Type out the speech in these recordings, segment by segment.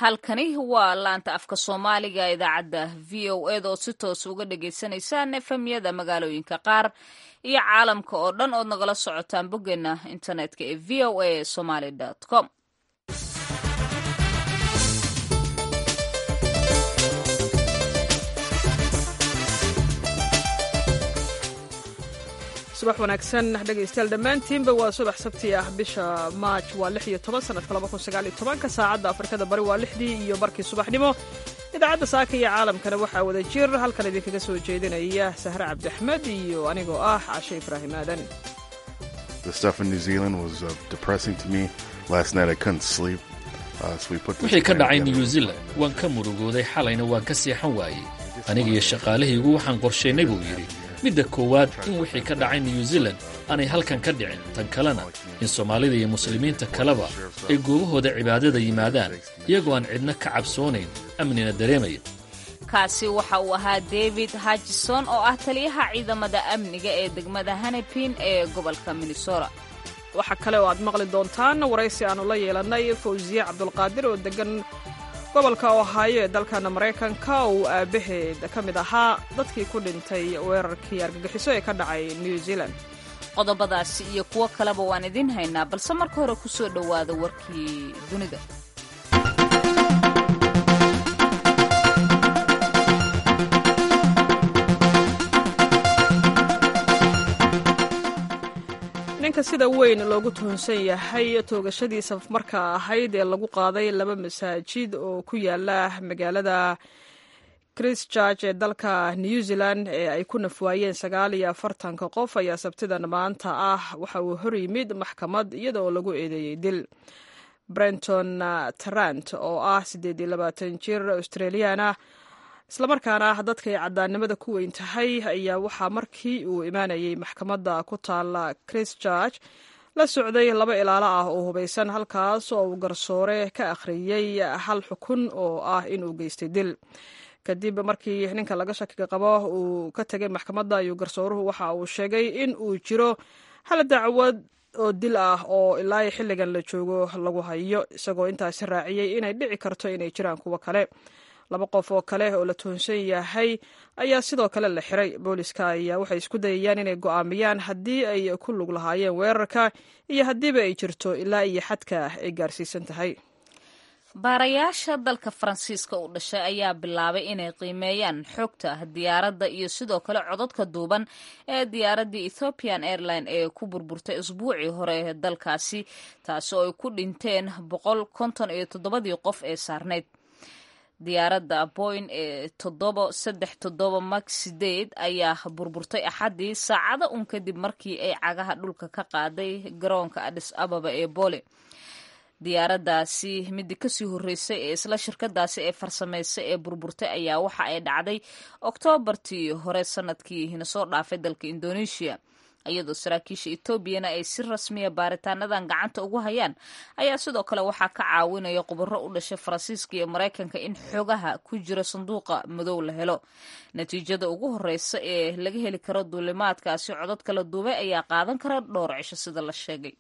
halkani waa laanta afka soomaaliga idaacadda v o eda oo si toos uga dhagaysanaysaan efemyada magaalooyinka qaar iyo caalamka oo dhan ood nagala socotaan boggeena internetka ee v o a somaly com subax wanaagsan dhegaystayaal dhammaantiinba waa subax sabti ah bisha maaj waa lix iyo toban sanadka laba kun sagaal iyo tobanka saacadda afrikada bari waa lixdii iyo barkii subaxnimo idaacadda saaka iyo caalamkana waxaa wada jir halkan idinkaga soo jeedinaya sahre cabdiaxmed iyo anigoo ah cashe ibraahim aadan wixii ka dhacay new zealand waan ka murugooday xalayna waan ka seexan waayey aniga iyo shaqaalahaygu waxaan qorshaynay buu yidhi midda koowaad in wixii ka dhacay new zealand aanay halkan ka dhicin tan kalena in soomaalida iyo muslimiinta kaleba ay goobahooda cibaadada yimaadaan iyagoo aan cidna ka cabsoonayn amnina dareemaya kaasi waxa uu ahaa david hajison oo ah taliyaha ciidamada amniga ee degmada hanepin ee gobolka minnesota waxaa kale oo aad maqli doontaan waraysi aannu la yeelannay fawsiye cabdulqaadir oo deggan gobolka ohaayo ee dalkana maraykanka uu aabbaheed ka mid ahaa dadkii ku dhintay weerarkii argagixiso ee ka dhacay new zealand qodobadaasi iyo kuwo kaleba waan idiin haynaa balse marka hore ku soo dhowaada warkii dunida ninka sida weyn loogu tuhunsan yahay toogashadii safmarka ahayd ee lagu qaaday laba masaajid oo ku yaala magaalada christchurch ee dalka new zealand ee ay ku nafwaayeen sagaal iyo afartanka qof ayaa sabtidan maanta ah waxa uu hor yimid maxkamad iyada oo lagu eedeeyey dil brenton tarant oo ah siddeed iyo labaatan jir australiana islamarkaana dadkay caddaannimada ku weyn tahay ayaa waxaa markii uu imaanayay maxkamadda ku taala christchurch la socday laba ilaalo ah oo hubaysan halkaas oo uu garsoore ka akhriyey hal xukun oo ah inuu geystay dil kadib markii ninka laga shakiga qabo uu ka tegay maxkamadda ayuu garsooruhu waxa uu sheegay in uu jiro hal dacwad oo dil ah oo ilaa xilligan la joogo lagu hayo isagoo intaasi raaciyey inay dhici karto inay jiraan kuwo kale laba qof oo kale oo la tuhunsan yahay ayaa sidoo kale la xiray booliska ayaa waxay isku dayayaan inay go'aamiyaan haddii ay ku lug lahaayeen weerarka iyo haddiiba ay jirto ilaa iyo xadka ay gaarsiisan tahay baarayaasha dalka faransiiska u dhashay ayaa bilaabay inay qiimeeyaan xogta diyaaradda iyo sidoo kale codadka duuban ee diyaaraddii ethiopian airline ee ku burburtay isbuucii hore ee dalkaasi taasi oo ay ku dhinteen boqol konton iyo toddobadii qof ee saarneyd diyaaradda boyn ee toddoba saddex toddoba max sideed ayaa burburtay axaddii saacado un kadib markii ay cagaha dhulka ka qaaday garoonka adis ababa ee boole diyaaraddaasi midii kasii horreysay ee isla shirkadaasi ee farsamaysay ee burburtay ayaa waxa ay dhacday oktoobartii hore sanadkiina soo dhaafay dalka indonesia iyadoo saraakiisha etoobiyana ay si rasmiya baaritaanadan gacanta ugu hayaan ayaa sidoo kale waxaa ka caawinaya khubaro u dhashay faransiiska iyo maraykanka in xogaha ku jira sanduuqa madow la helo natiijada ugu horeysa ee laga heli karo duulimaadkaasi codad kala duubay ayaa qaadan kara dhowr cisho sida la sheegay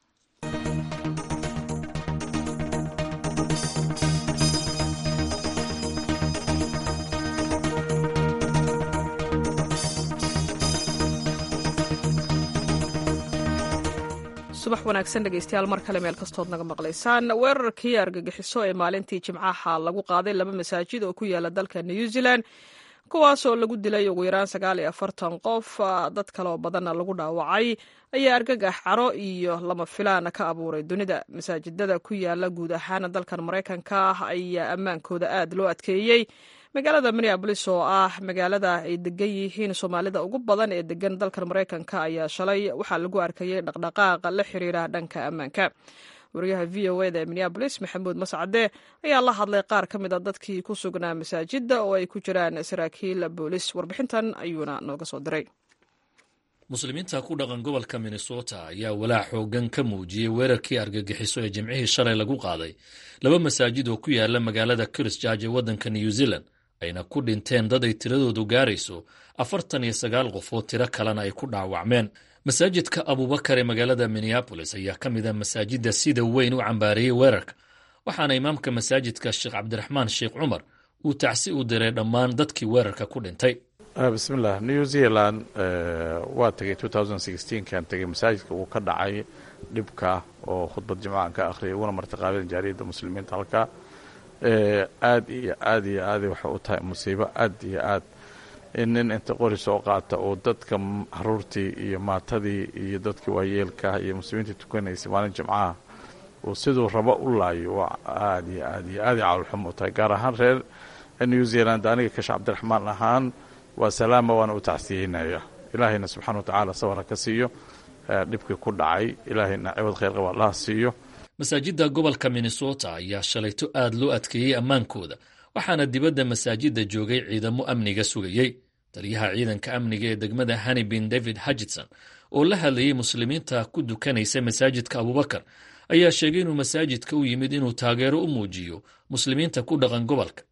subax wanaagsan dhegaystayaal mar kale meel kastood naga maqlaysaan weerarkii argagixiso ee maalintii jimcaha lagu qaaday laba masaajid oo ku yaala dalka new zealand kuwaasoo lagu dilay ugu yaraan sagaal iyo afartan qof dad kale oo badanna lagu dhaawacay ayaa argagax caro iyo lama filaana ka abuuray dunida masaajidada ku yaala guud ahaan dalkan maraykanka ayaa ammaankooda aad loo adkeeyey magaalada minneabolis oo ah magaalada ay degan yihiin soomaalida ugu badan ee degan dalkan maraykanka ayaa shalay waxaa lagu arkayay dhaqdhaqaaq la xiriira dhanka ammaanka wariyaha v o eda ee minneabolis maxamuud mascade ayaa la hadlay qaar ka mid a dadkii ku sugnaa masaajidda oo ay ku jiraan saraakiil boolis warbixintan ayuuna nooga soo diray muslimiinta ku dhaqan gobolka minnesota ayaa walaac xoogan ka muujiyey weerarkii argagixiso ee jimcihii shalay lagu qaaday laba masaajid oo ku yaala magaalada christchurch ee waddanka new zealand ayna ku dhinteen dad ay tiradoodu gaarayso afartan iyo sagaal qof oo tiro kalena ay ku dhaawacmeen masaajidka abubakar ee magaalada minneabolis ayaa ka mid a masaajidda sida weyn u cambaareeyey weerarka waxaana imaamka masaajidka sheekh cabdiraxmaan sheekh cumar uu tacsi u diray dhammaan dadkii weerarka ku dhintay bismillah new zealand waa tegay kan tegay masaajidka uu ka dhacay dhibka oo khudbad jimcahan ka akhriyay uguna martiqaabeen jaariyadda muslimiinta halkaa aad iyo aad iyo aaday waxay u tahay musiibo aad iyo aad in nin inta qori soo qaata oo dadka haruurtii iyo maatadii iyo dadkii waayeelka iyo muslimiintii tukanaysay maalin jimcaha uu siduu rabo u laayo waa aad iyo aad iyo aaday cawlxum u tahay gaar ahaan reer new zealand aniga kasha cabdiraxmaan ahaan waa salaama waana u tacsiyeynaya ilaahayna subxana wa tacaala sawara ka siiyo dhibkii ku dhacay ilaahayna ciwad khayr qaba allaha siiyo masaajidda gobolka minnesota ayaa shalayto aad loo adkeeyey ammaankooda waxaana dibadda masaajidda joogay ciidamo amniga sugayey taliyaha ciidanka amniga ee degmada hanibin david hajidson oo la hadlayey muslimiinta ku dukanaysa masaajidka abubakar ayaa sheegay inuu masaajidka u yimid inuu taageero u muujiyo muslimiinta ku dhaqan gobolka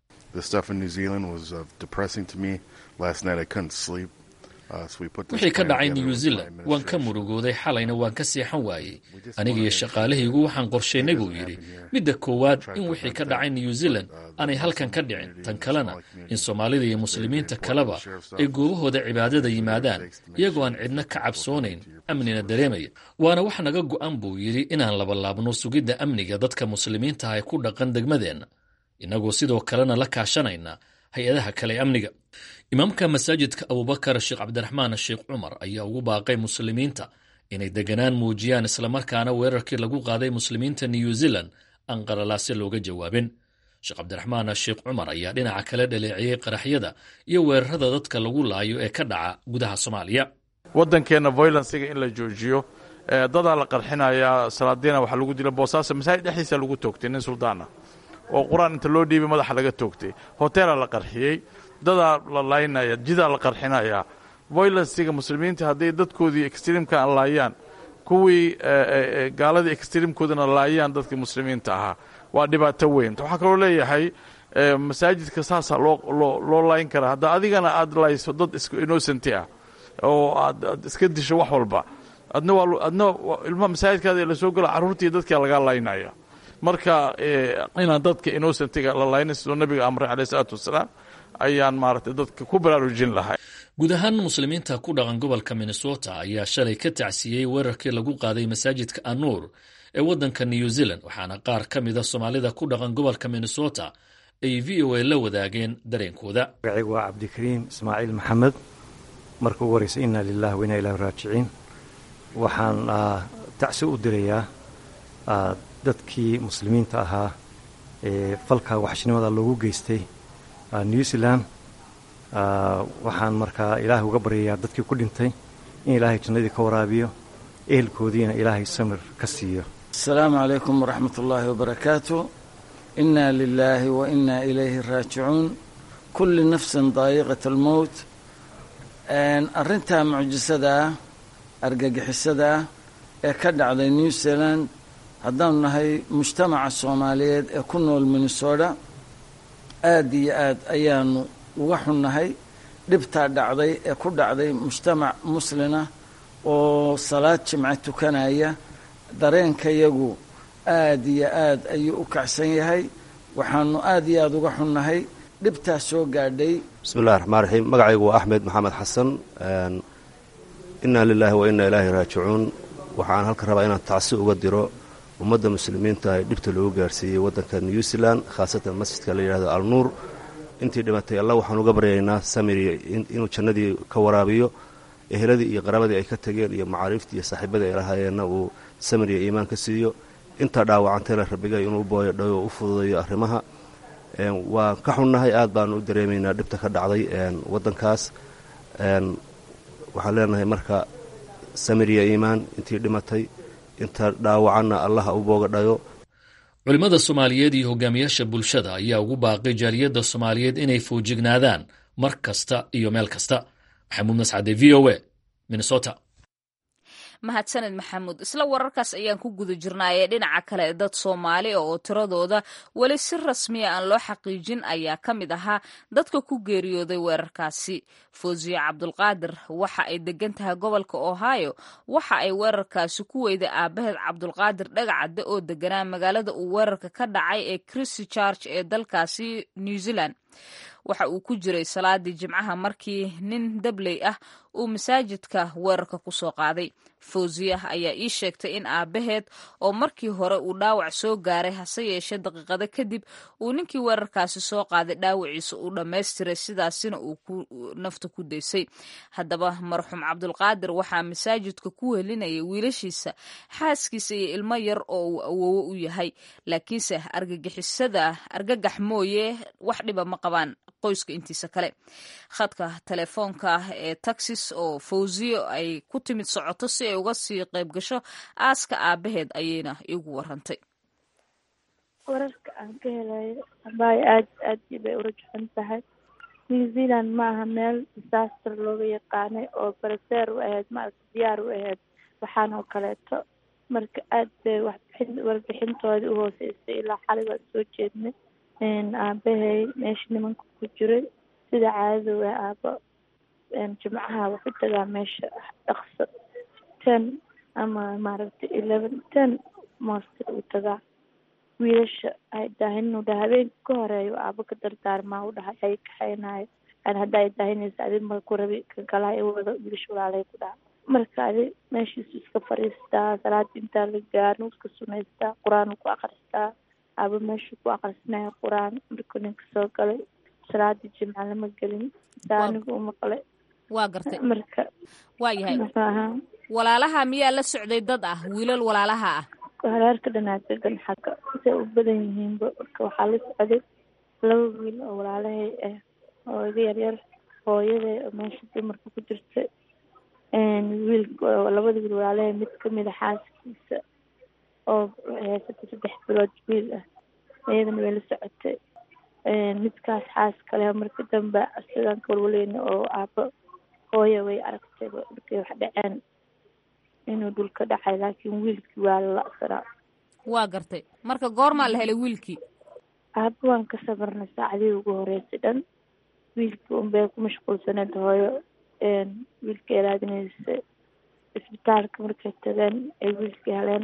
wixii ka dhacay new zealand waan ka murugooday xalayna waan ka seexan waayey aniga iyo shaqaalahaygu waxaan qorshaynay buu yidhi midda koowaad in wixii ka dhacay new zealand aanay halkan ka dhicin tan kalena in soomaalida iyo muslimiinta kaleba ay goobahooda cibaadada yimaadaan iyagoo aan cidna ka cabsoonayn amnina dareemaya waana wax naga go'an buu yidhi inaan labalaabno sugidda amniga dadka muslimiinta ah ee ku dhaqan degmadeenna innagoo sidoo kalena la kaashanayna hay-adaha kale ee amniga imaamka masaajidka abubakar sheekh cabdiraxmaan sheekh cumar ayaa ugu baaqay muslimiinta inay deganaan muujiyaan islamarkaana weerarkii lagu qaaday muslimiinta new zealand aan qaralaase looga jawaabin sheekh cabdiraxmaan sheekh cumar ayaa dhinaca kale dhaleeciyey qaraxyada iyo weerarada dadka lagu laayo ee ka dhaca gudaha soomaaliya waddankeenna voylansiga in la joojiyo dadaa la qarxinayaa salaadiina waxaa lagu dila boosaaso masaajid dhexdiisa lagu toogtay nin suldaana oo qur-aan inta loo dhiibay madaxa laga toogtay hoteela la qarxiyey dadaa la laynaya jidaa la qarxinaya voylansiga muslimiinta hadday dadkoodii extreamka aan laayaan kuwii gaaladii extreamkoodana laayaan dadkii muslimiinta ahaa waa dhibaato weyn waxaa kaloo leeyahay masaajidka saasaa loo layn karaa hadda adigana aad layso dad innocenti ah oo aad iska disho wax walba adna adna ilma masaajidkaada lasoo gala carruurtii dadkia lagaa laynaya marka inaan dadka innocentiga la laynin siduu nabiga amray caleyh isalaatu wasalaam ayaan maaragtay dadka ku baraarujin lahay guud ahaan muslimiinta ku dhaqan gobolka minnesota ayaa shalay ka tacsiyey weerarkii lagu qaaday masaajidka anuur ee waddanka new zealand waxaana qaar ka mida soomaalida ku dhaqan gobolka minnesota ay v o a la wadaageen dareenkooda magacaygu waa cabdikariim ismaaciil maxamed marka ugu horeysa inna lilah wa inna ilahi raajiciin waxaan tacsi u dirayaa dadkii muslimiinta ahaa ee falka waxshnimada loogu geystay new zealand waxaan markaa ilaahay uga baryayaa dadkii ku dhintay in ilaahay jannadii ka waraabiyo ehelkoodiina ilaahay samir ka siiyo asalaamu calaykum waraxmat ullaahi wabarakaatu inna lilaahi wa inna ilayhi raajicuun kulli nafsin daayiqat almowt arrintaa mucjisadaa argagixisadaa ee ka dhacday new zealand haddaanu nahay mujtamaca soomaaliyeed ee ku nool minnesota aad iyo aad ayaanu uga xunnahay dhibtaa dhacday ee ku dhacday mujtamac muslina oo salaad jimce tukanaya dareenkayagu aad iyo aad ayuu u kacsan yahay waxaanu aad iyo aad uga xunnahay dhibtaa soo gaadhay bismi llahi raxmaan raxiim magacaygu waa axmed maxamed xasan inna lilaahi wa inna ilaahi raajicuun waxaan halka rabaa inaan tacsi uga diro ummadda muslimiinta ee dhibta loogu gaarsiiyey waddanka new zealand khaasatan masjidka la yidhahdo alnuur intii dhimatay allah waxaan uga baryaynaa samiri inuu jannadii ka waraabiyo eheladii iyo qaraabadii ay ka tageen iyo macaariiftii iyo saaxiibadii ay lahaayeenna uu samiriya iimaan ka siiyo intaa dhaawacantayna rabigay inuu booyo dhayo u fududayo arrimaha waan ka xunnahay aad baanu u dareemaynaa dhibta ka dhacday waddankaas waxaan leenahay marka samiriya iimaan intii dhimatay inta dhaawacanna allaha u booga dhayo culimmada soomaaliyeed iyo hogaamiyaasha bulshada ayaa ugu baaqay jaaliyadda soomaaliyeed inay foojignaadaan mar kasta iyo meel kasta maxamuud mascade v o a minnesota mahadsaned maxamuud isla wararkaas ayaan ku guda jirnaayee dhinaca kale dad soomaali oo tiradooda weli si rasmiya aan loo xaqiijin ayaa ka mid ahaa dadka ku geeriyooday weerarkaasi fawziye cabdulqaadir waxa ay degan tahay gobolka ohio waxa ay weerarkaasi ku weyday aabaheed cabdulqaadir dhagacadde oo deganaa magaalada uu weerarka ka dhacay ee christy charge ee dalkaasi new zealand waxa uu ku jiray salaadii jimcaha markii nin dabley ah uu masaajidka weerarka ku soo qaaday fawziya ayaa ii sheegtay in aabaheed oo markii hore uu dhaawac soo gaaray hase yeeshee daqiiqado kadib uu ninkii weerarkaasi soo qaaday dhaawaciisa uu dhammaystiray sidaasina uu nafta ku daysay haddaba marxuum cabdulqaadir waxaa masaajidka ku welinayay wiilashiisa xaaskiisa iyo ilmo yar oo uu awoowo u yahay laakiinse argagixisada argagax mooye wax dhiba ma qabaan qoyska intiisa kale khadka telefoonka ee taxis oo fawziyo ay ku timid socoto si ay uga sii qayb gasho aaska aabaheed ayayna iigu warantay wararka aan ka helayo abaayo aad aad bay ula jecon tahay new zealand ma aha meel disaster looga yaqaanay oo baraseer u ahayd maaragta diyaar u ahayd waxaan oo kaleeto marka aad bay waxbixin warbixintoodii uhooseysay ilaa xalay waan soo jeednay aabahey meesha nimanka ku jiray sida caadada waa aabo jimcaha wuxu tagaa meesha dhaqso ten ama maaragtay eleven ten master uu tagaa wiilasha ay daahinuu dhaha habeenka ka horeeyo aabo ka dardaarmaa u dhahay ay kaxaynayo hadda ay daahinaysa adi ma ku rabi ka galaa i wado wiilasha walaalay ku dhaha marka adi meeshiisu iska fadhiistaa salaada intaa la gaarno iska sunaystaa qur-aan ku akristaa aabo meeshu ku akrisanaya qur-aan markuu ninka soo galay salaadii jimca lama gelin saa anigu u maqlay waa gartay marka waa yahay muxuu ahaa walaalaha miyaa la socday dad ah wiilal walaalaha ah hareerka dhanaa degan xagga say u badan yihiinba marka waxaa la socday laba wiil oo walaalahay ah oo iga yaryar hooyaday oo meesha dumarka ku jirta wiil labada wiil walaalahay mid kamid a xaaskiisa oo haysata saddex bilood wiil ah iyadana way la socotay midkaas xaas kale marka dambe sidan ka walwaleyna oo aabo hooya way aragtayba markay wax dhaceen inuu dhulka dhacay laakiin wiilkii waa la la'sanaa waa gartay marka goormaa la helay wiilkii aabo waan ka sabarnay saacadii ugu horeysay dhan wiilkii unbay ku mashquulsaneed hooyo wiilka ilaadinaysa isbitaalka markay tageen ay wiilkii heleen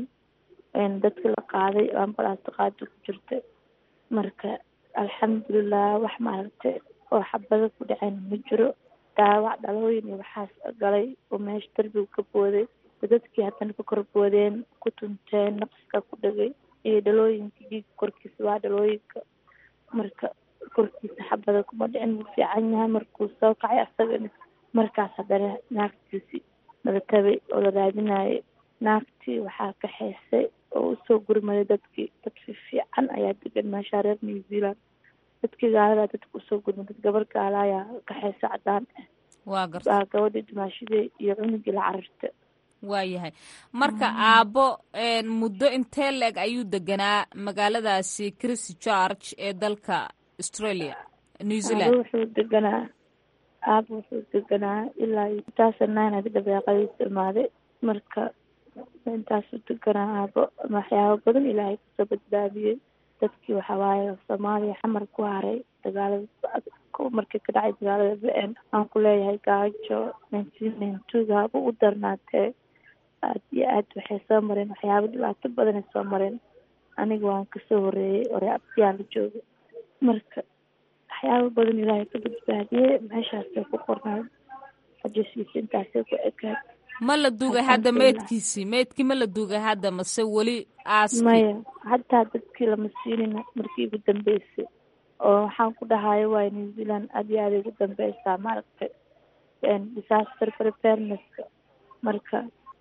dadkii la qaaday ambalaasta qaada ku jirta marka alxamdulilah wax maaragtay oo xabado ku dhaceen ma jiro dhaawac dhalooyin iyo waxaas galay oo meesha darbiga ka booday dadkii haddana ka kor boodeen ku tunteen naqska ku dhagay iyo dhalooyinka dhiiga korkiisa waa dhalooyinka marka korkiisa xabada kuma dhicin wuu fiican yahay markuu soo kacay asagana markaas haddana naagtiisi laga tabay oo la raadinayay naagtii waxaa kaxaysay oo usoo gurmaday dadkii dad fiican ayaa degan meesha reer new zealand dadkii gaaladaa dadka usoo gurmaday gabar gaala ayaa kaxaysa cadaan ah waa garta waa gabadhii dimaashadii iyo cunugii la cararta waa yahay marka aabbo muddo intee la-eg ayuu deganaa magaaladaasi christ george ee dalka australia new aabo zealand wuxuu deganaa aabo wuxuu deganaa ilaa intaasa nine adi dabeeqadiisa imaaday marka intaasuu deganaa aabo waxyaabo badan ilaahay kasoo badbaadiyey dadkii waxaa waaye soomaaliya xamar ku haray dagaalada markii ka dhacay dagaalada b n aan ku leeyahay gaajo nineteen ninety two gaaba u darnaatee aad iyo aad waxay soo mareen waxyaabo dhibaato badanay soo mareen aniga waan kasoo horeeyey ore abtiyaa la jooga marka waxyaabo badan ilaahay ka badbaadiyey meeshaasay ku qornayd xajasiisa intaasay ku ekaad ma la duugay hadda meydkiisii meydkii ma la duugay hadda mase weli aaskii maya hataa dadkii lama siinin markii ugu dambeysay oo waxaan ku dhahayo waay new zealand aad iyo aaday ugu dambeysaa maaragtay disaster preparednesska marka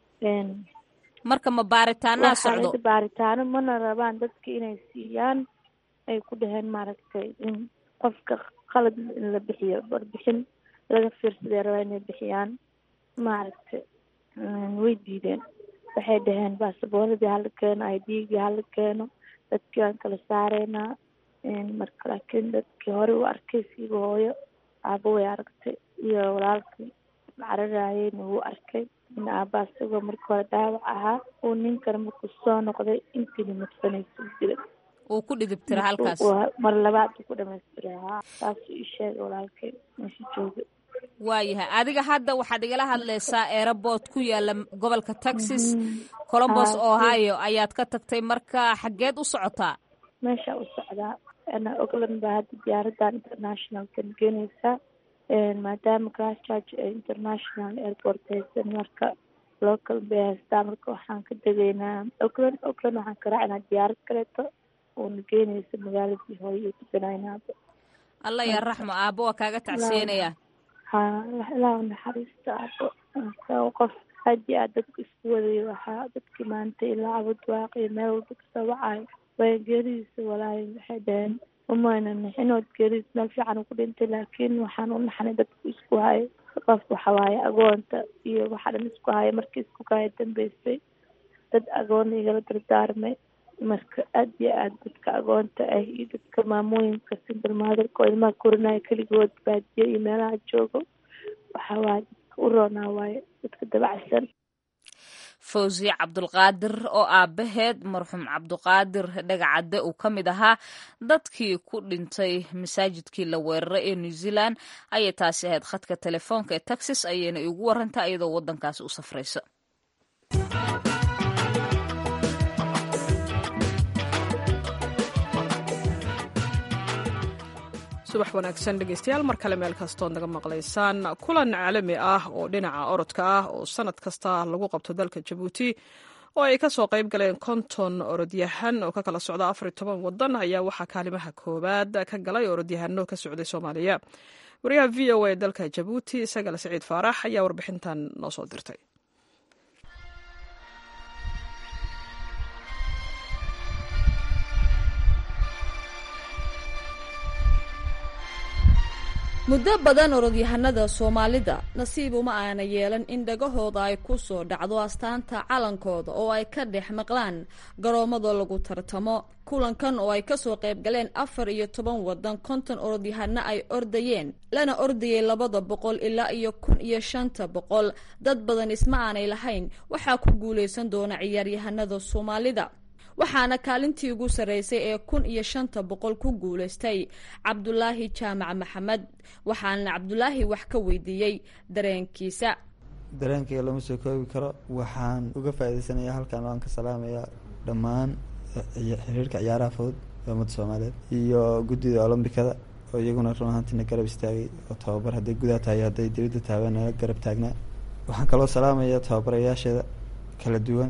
marka ma baaritaanaa socdo waxaa baaritaano mana rabaan dadka inay siiyaan ay ku dhaheen maaragtay in qofka qalad in la bixiyo warbixin laga fiirsaday rabaa inay bixiyaan maaragtay way diideen waxay dhaheen baasaboorradii hala keeno i d-gii hala keeno dadkii waan kala saareynaa marka laakiin dadkii hore u arkay siiba hooyo aabo way aragtay iyo walaalkii cararayeyna wuu arkay in aabbaha isagoo marka hore dhaawac ahaa uu ninkana markuu soo noqday intiina madfanaysa u dilay uu ku dhidibtira halkaas mar labaad uu ku dhamaystiray haa taasuu ii sheegay walaalkay meesha jooga waayahay adiga hadda waxaad igala hadlaysaa airabort ku yaala gobolka texas colombos ohio ayaad ka tagtay marka xaggeed u socotaa meesha u socdaa ana ogland baa hadda diyaaradan internationalkan geenaysaa maadaama christchurch ee international airport haysan marka local bay haystaa marka waxaan ka degaynaa ogland ogland waxaan ka raacinaa diyaarad kaleeto uuna geenaysa magaaladii hooyo iyo tukanaynaaba alla yaa raxmo aabo waa kaaga tacsiyenaya ha ilaa naxariista aabo qof aad iyo aad dadku isku wadayo waxaa dadkii maanta ilaa cabud waaqiyo meel walba kasoo wacayo way geeridiisa walaahi waxay dhaheen umayna nixinood geeridiis meel fiican uu ku dhintay laakiin waxaan u naxnay dadku isku hayo qof waxa waaye agoonta iyo waxa dhan isku haya markii isku kaya dambeysay dad agoon igala dardaarmay marka aad iyo aad dadka agoonta ah iyo dadka maamooyinka single motherka oo ilmaha korinaya keligood baadiyo iyo meelaha joogo waxa waaye dadka u roonaa waaye dadka dabacsan fawzi cabdulqaadir oo aabaheed marxuum cabduqaadir dhagacadde uu ka mid ahaa dadkii ku dhintay masaajidkii la weeraray ee new zealand ayay taasi ahayd khadka telefoonka ee texas ayayna igu warantaa iyadoo waddankaasi u safraysa subax wanaagsan dhegeystayaal mar kale meel kastood naga maqlaysaan kulan caalami ah oo dhinaca orodka ah oo sanad kasta lagu qabto dalka jabuuti oo ay kasoo qayb galeen konton orodyahan oo ka kala socda afar iyo toban wadan ayaa waxaa kaalimaha koowaad ka galay orodyahano ka socday soomaaliya wariyaha v o a dalka jabuuti isagale siciid faarax ayaa warbixintan noo soo dirtay muddo badan orodyahanada soomaalida nasiib uma aana yeelan in dhagahooda ay ku soo dhacdo astaanta calankooda oo ay ka dhex maqlaan garoomada lagu tartamo kulankan oo ay kasoo qayb galeen afar iyo toban wadan konton orodyahano ay ordayeen lana ordayay labada boqol ilaa iyo kun iyo shanta boqol dad badan isma aanay lahayn waxaa ku guuleysan doona ciyaaryahanada soomaalida waxaana kaalintii ugu sarreysay ee kun iyo shanta boqol ku guulaystay cabdulaahi jaamac maxamed waxaana cabdulaahi wax ka weydiiyey dareenkiisa dareenkayga lama soo koobi karo waxaan uga faa'iidaysanaya halkan waan ka salaamayaa dhammaan xiriirka ciyaaraha fudud ee ummadda soomaaliyeed iyo guddida olombikada oo iyaguna run ahaantiina garab istaagay oo tababar hadday gudaha tahay hadday dibadda tahay nala garab taagnaa waxaan kaloo salaamaya tababarayaasheeda kala duwan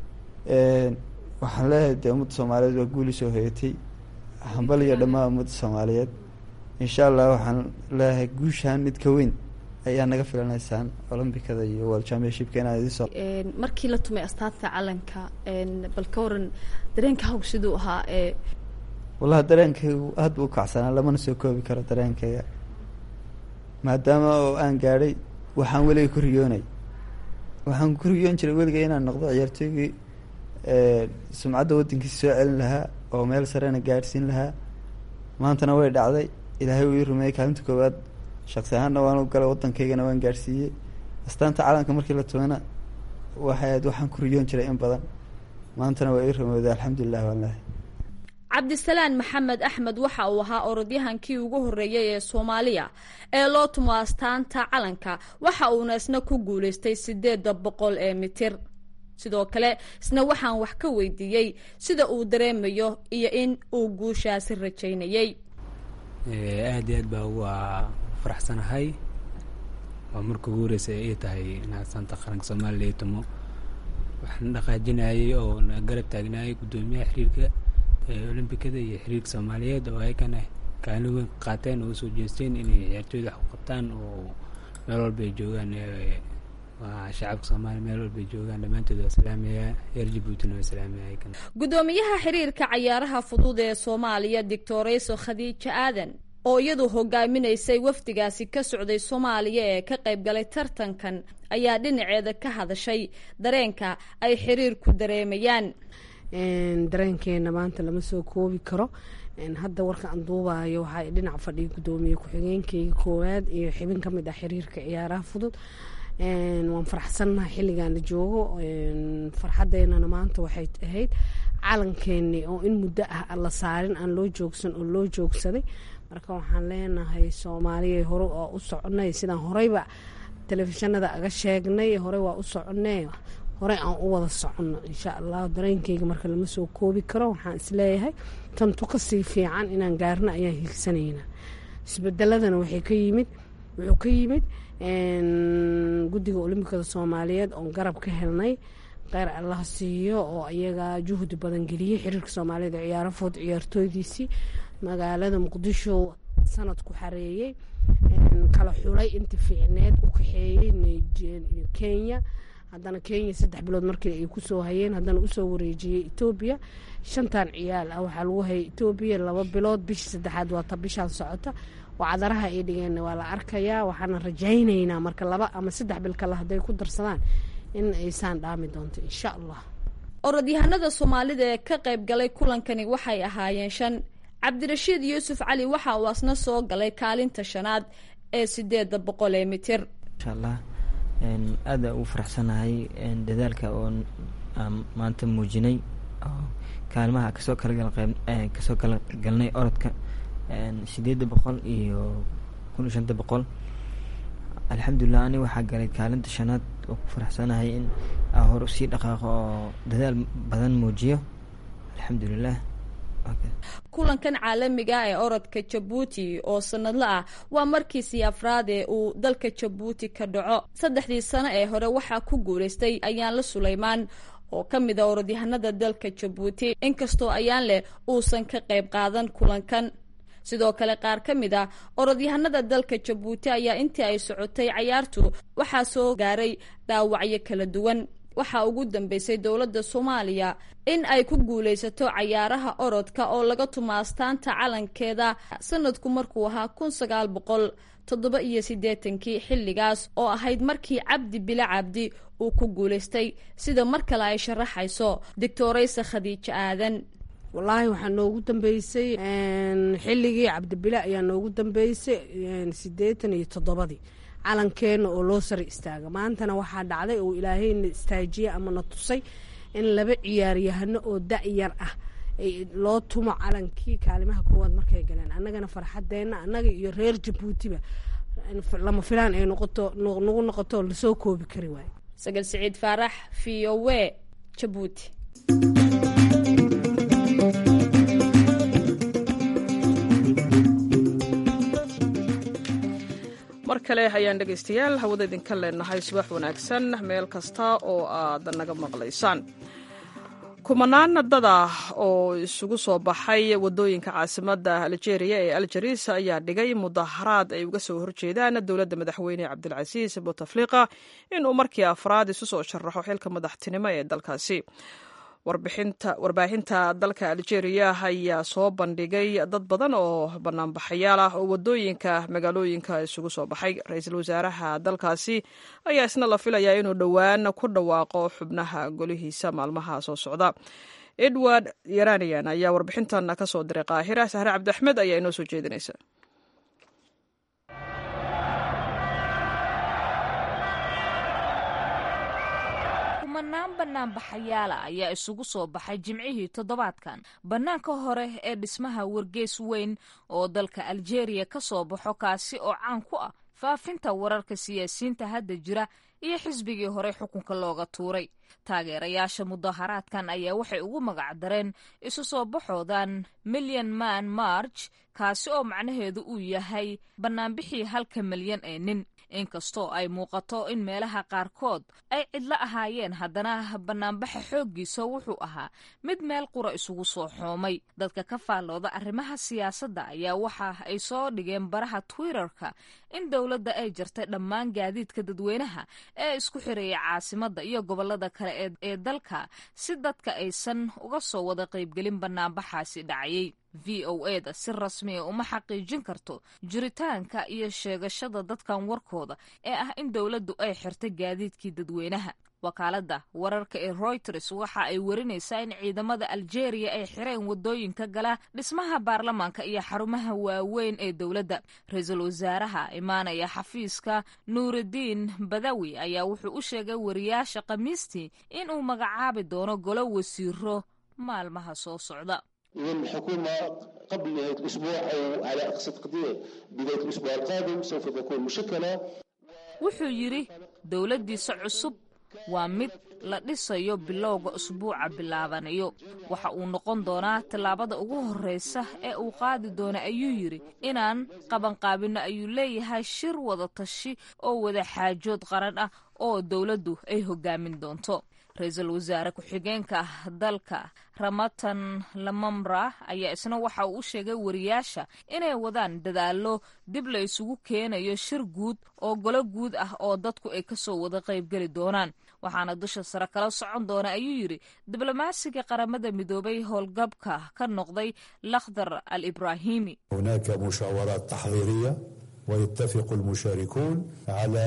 waxaan leeyahay dee ummadda soomaaliyeed waa guuli soo hoyatay hambal iyo dhammaan ummadda soomaaliyeed insha allah waxaan leeyahay guushaan mid ka weyn ayaa naga filanaysaan olombikada iyo world championshipka inaan idiin soo markii la tumay astaanta calanka bal ka waran dareenka hawg siduu ahaa ee wallahi dareenkaygu aad buu u kacsanaa lamana soo koobi karo dareenkayga maadaama oo aan gaadhay waxaan weliga ku riyoonay waxaan ku riyoon jiray weliga inaan noqdo ciyaartooygii sumcadda waddankiisa soo celin lahaa oo meel sarena gaadhsiin lahaa maantana way dhacday ilaahay uu ii rumeeyey kaalinta koowaad shaqsi ahaanna waan u galay waddankaygana waan gaadhsiiyey astaanta calanka markii la tumana waxay ahayd waxaan ku riyoon jiray in badan maantana waa ii rumowday alxamdulilah waan lehay cabdisalaan maxamed axmed waxa uu ahaa orodyahankii ugu horreeyey ee soomaaliya ee loo tumo astaanta calanka waxa uuna isna ku guulaystay sideedda boqol ee mitir sidoo kale isna waxaan wax ka weydiiyey sida uu dareemayo iyo in uu guushaasi rajaynayey aada iyo aad baa ugu faraxsanahay waa marka ugu horeysa ay tahay inaad astaanta qaranka soomaaliya ii tumo waxaan dhaqaajinayay oo na garab taagnaayay guddoomiyaha xiriirka olombikada iyo xiriirka soomaaliyeed oo ayagana kaalin weyn qaateen oo usoo jeesteen inay ciyaartooyda wax ku qabtaan oo meel walba ay joogaan waa shacabka soomaaliya meel walbay joogaan dhammaantood waa salaamayaa reer jabuutina waa salaamaya ayagana guddoomiyaha xiriirka cayaaraha fudud ee soomaaliya doctorayso khadiija aadan oo iyadu hogaaminaysay wafdigaasi ka socday soomaaliya ee ka qayb galay tartankan ayaa dhinaceeda ka hadashay dareenka ay xiriirku dareemayaan dareenkeena maanta lama soo koobi karo hadda warka aan duubayo waxaa dhinac fadhiya guddoomiye ku-xigeenkeyga koowaad iyo xibin ka mid ah xiriirka ciyaaraha fudud waan faraxsannahay xilligan la joogo farxadeennana maanta waxay ahayd calankeennii oo in muddo ah la saarin aan loo joogsan oo loo joogsaday marka waxaan leenahay soomaaliya hore oo u soconay sidaan horeyba telefishinada aga sheegnay hore waa u soconay horey aan u wada soconno insha allah dareenkeyga marka lama soo koobi karo waxaan isleeyahay tantu kasii fiican inaan gaarno ayaan hiigsanaynaa isbedeladana waxay ka yimid wuxuu ka yimid guddiga olimbikada soomaaliyeed oon garab ka helnay kheyr allah siiyo oo ayaga juhdi badan geliyey xiriirka soomaaliyeed ee ciyaaro food ciyaartooydiisii magaalada muqdisho sanad ku xareeyey kala xulay inta fiicneed u kaxeeyey kenya haddana kenya saddex bilood markii ay kusoo hayeen haddana usoo wareejiyey etoobiya shantan ciyaal ah waxaa lagu hayay etoobiya laba bilood bishii saddexaad waata bishaan socota wacdaraha ay dhigeen waa la arkayaa waxaana rajaynaynaa marka laba ama saddex bil kale hadday ku darsadaan in aysaan dhaami doonto insha allah orodyahanada soomaalida ee ka qayb galay kulankani waxay ahaayeen shan cabdirashiid yuusuf cali waxa uu asna soo galay kaalinta shanaad ee sideeda boqol ee mitir insha allah aada ugu faraxsanahay dadaalka oo maanta muujinay kaalmaha kasoo kalakasoo kala galnay orodka sideedda boqol iyo kun iyo shanta boqol alxamdulilah ani waxaa galay kaalinta shanaad oo ku faraxsanahay in aa hor usii dhaqaaqo oo dadaal badan muujiyo alxamdulilah kulankan caalamiga ee orodka jabuuti oo sanadla ah waa markiisii afraad ee uu dalka jabuuti ka dhaco saddexdii sano ee hore waxaa ku guuleystay ayaanle suleymaan oo ka mid a orodyahanada dalka jabuuti inkastoo ayaan leh uusan ka qayb qaadan kulankan sidoo kale qaar ka mid ah orodyahanada dalka jabuuti ayaa intii ay socotay cayaartu waxaa soo gaaray dhaawacyo kala duwan waxaa ugu dambeysay dowladda soomaaliya in ay ku guulaysato cayaaraha orodka oo laga tumo astaanta calankeeda sanadku markuu ahaa kun sagaal boqol toddoba iyo siddeetankii xilligaas oo ahayd markii cabdi bila cabdi uu ku guulaystay sida mar kale ay sharaxayso doctorayse khadiijo aadan wallaahi waxaa noogu dambeysay xilligii cabdibile ayaa noogu dambeysay siddeetan iyo toddobadii calankeena oo loo sari istaaga maantana waxaa dhacday oo ilaahayna istaajiye ama na tusay in laba ciyaaryahano oo da-yar ah loo tumo calankii kaalimaha koowaad markay galeen annagana farxadeenna annaga iyo reer jabuutiba lama filaan ay noqoto nagu noqoto lasoo koobi kari waayo sagal siciid faarax v o w jabuuti mar kale ayaan dhegaystayaal hawada idinka leenahay subax wanaagsan meel kasta oo aad naga maqlaysaan kumanaan dada oo isugu soo baxay wadooyinka caasimada aljeeriya ee aljaris ayaa dhigay mudaharaad ay uga soo horjeedaan dowladda madaxweyne cabdilcasiis bouteflika inuu markii afraad isu soo sharaxo xilka madaxtinimo ee dalkaasi warbaahinta dalka aljeeriya ayaa soo bandhigay dad badan oo banaanbaxayaal ah oo wadooyinka magaalooyinka isugu soo baxay ra-iisul wasaaraha dalkaasi ayaa isna la filayaa inuu dhowaan ku dhawaaqo xubnaha golihiisa maalmaha soo socda edward yaranian ayaa warbixintan ka soo diray qaahira sahre cabdiaxmed ayaa inoo soo jeedinaysa kumanaan banaanbaxayaala ayaa isugu soo baxay jimcihii toddobaadkan bannaanka hore ee dhismaha wargeys weyn oo dalka aljeeriya ka soo baxo kaasi oo caan ku ah faafinta wararka siyaasiyiinta hadda jira iyo xisbigii hore xukunka looga tuuray taageerayaasha mudaharaadkan ayaa waxay ugu magac dareen isu soo baxoodan milyan man march kaasi oo macnaheedu uu yahay bannaanbixii halka milyan ee nin inkastoo ay muuqato in meelaha qaarkood ay cidlo ahaayeen haddana bannaanbaxa xooggiisa wuxuu ahaa mid meel qura isugu soo xoomay dadka ka faallooda arrimaha siyaasadda ayaa waxa ay soo dhigeen baraha twitterka in dowladda ay jartay dhammaan gaadiidka dadweynaha ee isku xireeya caasimadda iyo gobollada kale ee dalka si dadka aysan uga soo wada qaybgelin bannaanbaxaasi dhacayay v o e da si rasmiya uma xaqiijin karto jiritaanka iyo sheegashada dadkan warkooda ee ah in dowladdu ay xirtay gaadiidkii dadweynaha wakaaladda wararka ee royters waxa ay warinaysaa in ciidamada aljeeriya ay xireen wadooyinka gala dhismaha baarlamaanka iyo xarumaha waaweyn ee dowladda ra-iisul wasaaraha imaanaya xafiiska nuurudiin badawi ayaa wuxuu u sheegay wariyaasha khamiistii in uu magacaabi doono golo wasiiro maalmaha soo socda والحكومة قبل نهاية الأسبوع أو على أقصى تقدير بداية الأسبوع القادم سوف تكون مشكلة wuxuu yidhi dowladdiisa cusub waa mid la dhisayo bilowga usbuuca bilaabanayo waxa uu noqon doonaa tallaabada ugu horreysa ee uu qaadi doona ayuu yidhi inaan qabanqaabinno ayuu leeyahay shir wada tashi oo wada xaajood qaran ah oo dowladdu ay hogaamin doonto ra-iisul wasaare ku-xigeenka dalka ramatan lamamra ayaa isna waxa uu u sheegay wariyaasha inay wadaan dadaallo dib la isugu keenayo shir guud oo golo guud ah oo dadku ay kasoo wada qaybgeli doonaan waxaana dusha sare kala socon doona ayuu yidhi diblomaasiga qaramada midoobay howlgabka ka noqday lakhdar al ibraahimi هناك مشاورات تحضيرية ويتفق المشاركون على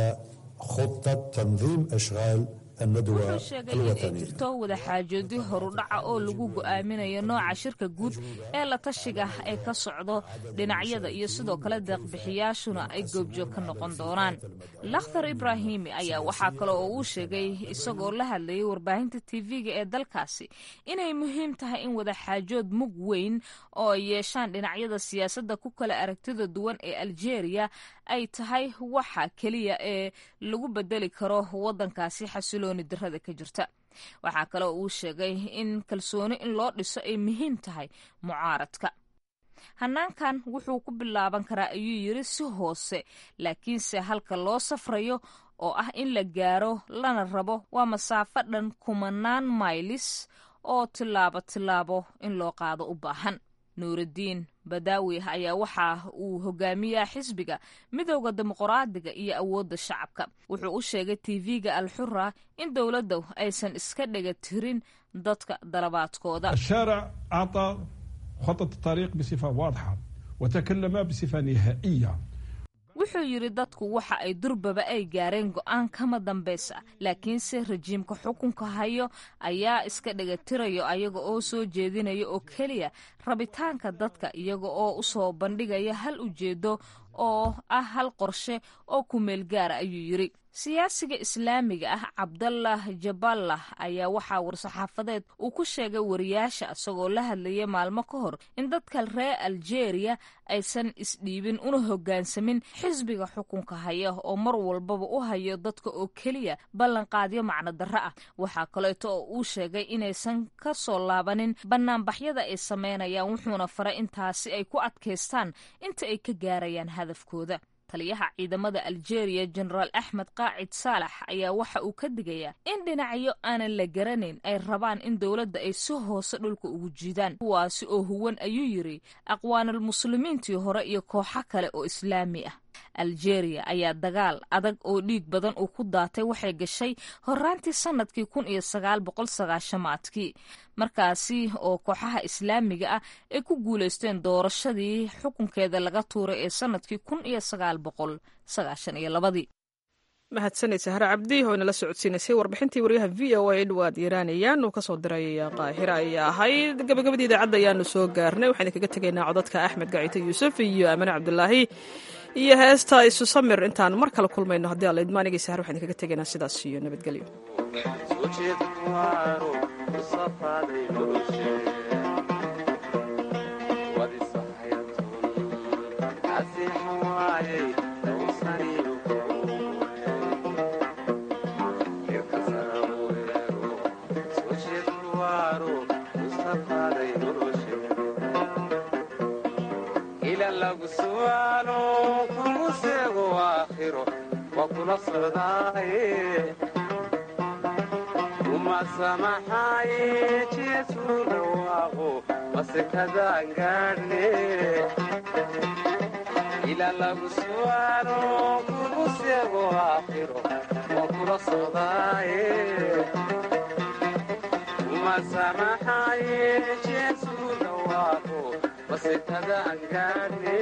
خطة تنظيم أشغال الندوة wuxuu sheegay in ay الوطنية jirto wadaxaajoodyo horudhaca oo lagu go'aaminayo nooca shirka guud ee la tashiga ee ka socdo dhinacyada iyo sidoo kale deeqbixiyaashuna ay goobjoog ka noqon doonaan lakhdar ibraahimi ayaa waxaa kale oo uu sheegay isagoo la hadlayay warbaahinta tv-ga ee dalkaasi inay muhiim tahay in wadaxaajood mug weyn oo ay yeeshaan dhinacyada siyaasadda ku kala aragtida duwan ee aljeeriya ay tahay waxa keliya ee lagu bedeli karo waddankaasi xasilooni darada ka jirta waxaa kale oo uu sheegay in kalsooni in loo dhiso ay muhiim tahay mucaaradka hanaankan wuxuu ku bilaaban karaa ayuu yidhi si hoose laakiinse halka loo safrayo oo ah in la gaaro lana rabo waa masaafo dhan kumanaan maylis oo tillaabo tillaabo in loo qaado u baahan nuurudiin badaawi ayaa waxa uu hogaamiyaa xisbiga midowda dimuqraadiga iyo awoodda shacabka wuxuu u sheegay tv-ga alxura in dowladda aysan iska dhega tirin dadka dalabaadkooda الشارع أعطى خطة الطريق بصفة واضحة وتكلم بصفة نهائية wuxuu yidhi dadku waxa ay durbaba ay gaareen go'aan kama dambaysa laakiinse rajiimka xukunka hayo ayaa iska dhegatirayo ayaga oo soo jeedinaya oo keliya rabitaanka dadka iyaga oo u soo bandhigaya hal ujeedo oo ah hal qorshe oo kumeel gaara ayuu yidhi siyaasiga islaamiga ah cabdallah jaballah ayaa waxaa war-saxaafadeed uu ku sheegay wariyaasha isagoo la hadlayay maalmo ka hor in dadka reer aljeeriya aysan isdhiibin una hoggaansamin xisbiga xukunka haya oo mar walbaba u hayo dadka oo keliya ballanqaadyo macno darro ah waxaa kaleeto oo uu sheegay inaysan ka soo laabanin bannaanbaxyada ay sameynayaan wuxuuna faray intaasi ay ku adkaystaan inta ay ka gaarayaan hadafkooda taliyaha ciidamada aljeeriya jenaraal axmed qaacid saalax ayaa waxa uu ka digayaa in dhinacyo aanan la garanayn ay rabaan in dowladda ay si hoose dhulka ugu jiidaan kuwaasi oo huwan ayuu yidhi aqwaanulmuslimiintii hore iyo kooxo kale oo islaami ah aljeeriya ayaa dagaal adag oo dhiig badan uu ku daatay waxay gashay horaantii sanadkii kun iyo sagaal boqol sagaashamaadkii markaasi oo kooxaha islaamiga ah ay ku guulaysteen doorashadii xukunkeeda laga tuuray ee sanadkii kun iyo sagaal boqol sagaashan iyo labadii mahadsanaysa hare cabdi oo inala socodsiinaysay warbixintii waryaha v o a edward iiraaniyaan uu kasoo diray qaahira ayay ahayd gabagabadii idaacadda ayaanu soo gaarnay waxaan idinkaga tegaynaa codadka axmed gacito yuusuf iyo amane cabdulaahi iyo heesta isu samir intaan mar kale kulmayno haddii alla idmaanigii sahar waxaan idinkaga tegaynaa sidaas iyo nabadgelyo umasamaxaye jeesu dhawaaqo masekadaan gaadhne ila lagu su'aalo kugu seego aakhiro waa kula socdaaye umasamaxaye jeesu dhawaaqo masekada aan gaadhne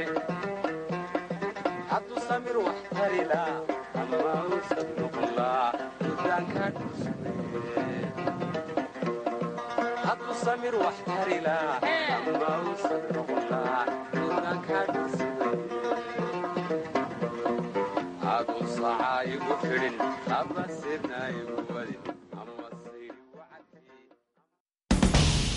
hadduu samir wax tarila ama usan noqonlaa dudaanka dhusme hadduu samir wax tarila ama usan noqonlaa dudaanka dhusme aduu sacaa igu fidhin ama sidna igu